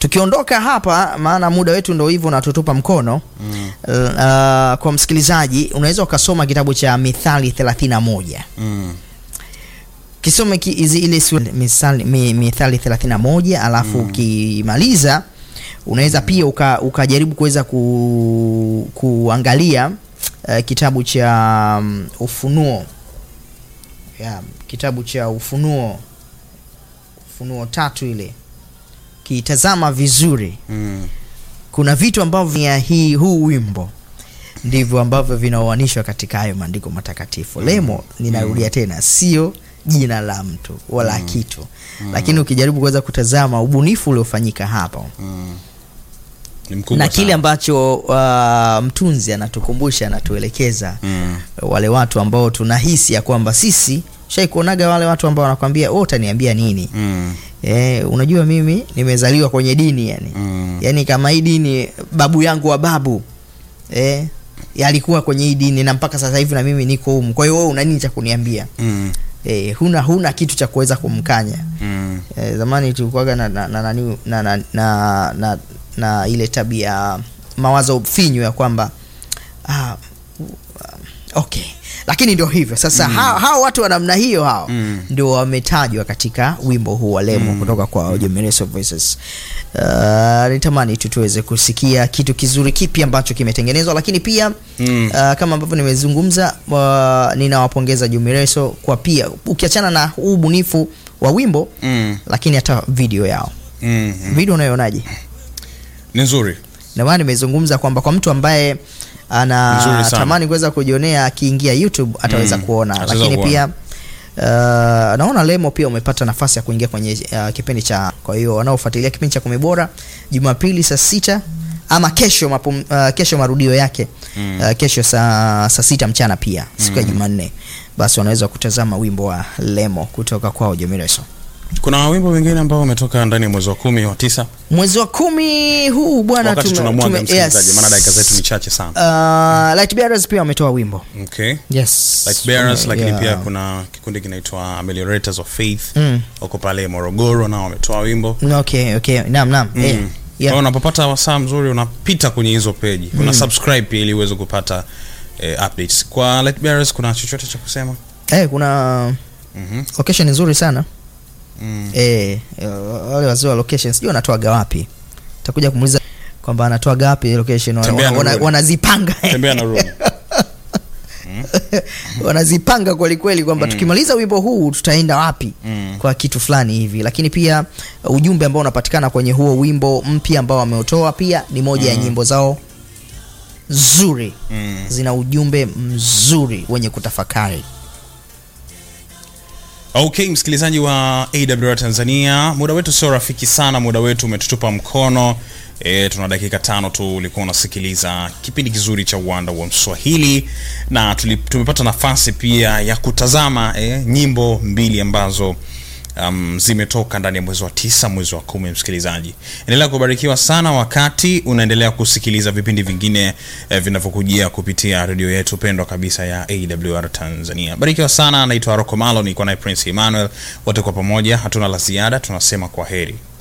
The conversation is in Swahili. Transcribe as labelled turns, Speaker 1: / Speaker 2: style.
Speaker 1: tukiondoka hapa maana muda wetu ndo hivyo unatutupa mkono mm. uh, kwa msikilizaji unaweza ukasoma kitabu cha mithali 31
Speaker 2: Mm.
Speaker 1: kisome ki, izi, ile sura- misali, mi, mithali 31 alafu ukimaliza unaweza pia uka, ukajaribu kuweza ku, kuangalia uh, kitabu cha um, ufunuo yeah, kitabu cha ufunuo ufunuo tatu ile kitazama vizuri
Speaker 2: Mm.
Speaker 1: kuna vitu ambavyo ya hii huu wimbo ndivyo ambavyo vinaoanishwa katika hayo maandiko matakatifu lemo ninarudia tena sio jina la mtu wala kitu lakini ukijaribu kuweza kutazama ubunifu uliofanyika hapa
Speaker 2: Mm. Ni mkubwa
Speaker 1: na kile
Speaker 2: sana.
Speaker 1: ambacho uh, mtunzi anatukumbusha anatuelekeza
Speaker 2: Mm.
Speaker 1: wale watu ambao tunahisi ya kwamba sisi shaikuonaga wale watu ambao wanakwambia wewe utaniambia nini
Speaker 2: Mm.
Speaker 1: eh, unajua mimi nimezaliwa kwenye dini yani
Speaker 2: Mm.
Speaker 1: yaani kama hii dini babu yangu wa babu eh, alikuwa kwenye hii dini na mpaka sasa hivi na mimi niko humu kwa hiyo wewe una nini cha kuniambia
Speaker 2: Mm.
Speaker 1: eh, huna huna kitu cha kuweza kumkanya
Speaker 2: Mm.
Speaker 1: eh, zamani tulikuwaga na, na, na, na, na, na, na, na, na, na ile tabia mawazo finyu ya kwamba ah, uh, okay lakini ndio hivyo sasa mm. hao, hao watu wa namna hiyo hao
Speaker 2: Mm.
Speaker 1: ndio wametajwa katika wimbo huu wa lemo mm. kutoka kwa Jomireso Voices uh, nitamani tu tuweze kusikia kitu kizuri kipi ambacho kimetengenezwa lakini pia
Speaker 2: Mm.
Speaker 1: uh, kama ambavyo nimezungumza uh, ninawapongeza Jumireso kwa pia ukiachana na huu ubunifu wa wimbo
Speaker 2: Mm.
Speaker 1: lakini hata video yao
Speaker 2: Mm. Mm.
Speaker 1: video unayonaje
Speaker 2: Ni nzuri.
Speaker 1: ndio maana nimezungumza kwamba kwa mtu ambaye
Speaker 2: Nzuri sana.
Speaker 1: anatamani kuweza kujionea akiingia youtube ataweza
Speaker 2: Mm,
Speaker 1: kuona
Speaker 2: ataweza
Speaker 1: lakini
Speaker 2: kuona.
Speaker 1: pia uh, naona lemo pia umepata nafasi ya kuingia kwenye uh, kipindi cha kwa hiyo wanaofuatilia kipindi cha kumi bora jumapili saa sita ama kesho mapum, uh, kesho marudio yake
Speaker 2: Mm.
Speaker 1: uh, kesho saa saa sita mchana pia siku ya jumanne basi wanaweza kutazama wimbo wa lemo kutoka kwao jomireso
Speaker 2: Kuna wimbo wengine ambao umetoka ndani ya mwezi wa kumi wa tisa
Speaker 1: mwezi wa kumi huu bwana
Speaker 2: wakati
Speaker 1: tume-
Speaker 2: tunamwaga
Speaker 1: tume-
Speaker 2: msikilizaji,
Speaker 1: yes.
Speaker 2: maana dakika zetu ni chache sana.
Speaker 1: Uh, Light Bearers pia wametoa wimbo
Speaker 2: Okay.
Speaker 1: yes
Speaker 2: Light Bearers,
Speaker 1: Wame-
Speaker 2: lakini
Speaker 1: yeah.
Speaker 2: pia kuna kikundi kinaitwa Ameliorators of Faith
Speaker 1: Mm.
Speaker 2: wako pale Morogoro nao wametoa wimbo
Speaker 1: okay okay naam naam
Speaker 2: Mm.
Speaker 1: eh,
Speaker 2: Kwa
Speaker 1: yeah.
Speaker 2: hiyo unapopata wasaa mzuri unapita kwenye hizo peji una subscribe pia ili uweze kupata eh, updates kwa Light Bearers kuna chochote cha kusema
Speaker 1: eh, kuna
Speaker 2: Mhm.
Speaker 1: location nzuri sana
Speaker 2: Mm.
Speaker 1: eh, eh, wale wazee wa location sijui wanatoaga wapi takuja kumuuliza kwamba anatoaga wapi location wana-
Speaker 2: Tembea na
Speaker 1: wana-
Speaker 2: rudi.
Speaker 1: wanazipanga
Speaker 2: tembea na rudi
Speaker 1: wanazipanga kweli kweli kwamba tukimaliza wimbo huu tutaenda wapi
Speaker 2: Mm.
Speaker 1: kwa kitu fulani hivi lakini pia uh, ujumbe ambao unapatikana kwenye huo wimbo mpya ambao wameutoa pia ni moja ya nyimbo zao nzuri
Speaker 2: Mm.
Speaker 1: zina ujumbe mzuri wenye kutafakari
Speaker 2: okay msikilizaji wa awr tanzania muda wetu sio rafiki sana muda wetu umetutupa mkono e, tuna dakika tano tu ulikuwa unasikiliza kipindi kizuri cha uwanda wa mswahili na tuli, tumepata nafasi pia ya kutazama e, nyimbo mbili ambazo um, zimetoka ndani ya mwezi wa tisa mwezi wa kumi msikilizaji endelea kubarikiwa sana wakati unaendelea kusikiliza vipindi vingine eh, vinavyokujia kupitia redio yetu pendwa kabisa ya awr tanzania barikiwa sana naitwa roko malo nilikuwa naye prince emmanuel wote kwa pamoja hatuna la ziada tunasema kwa heri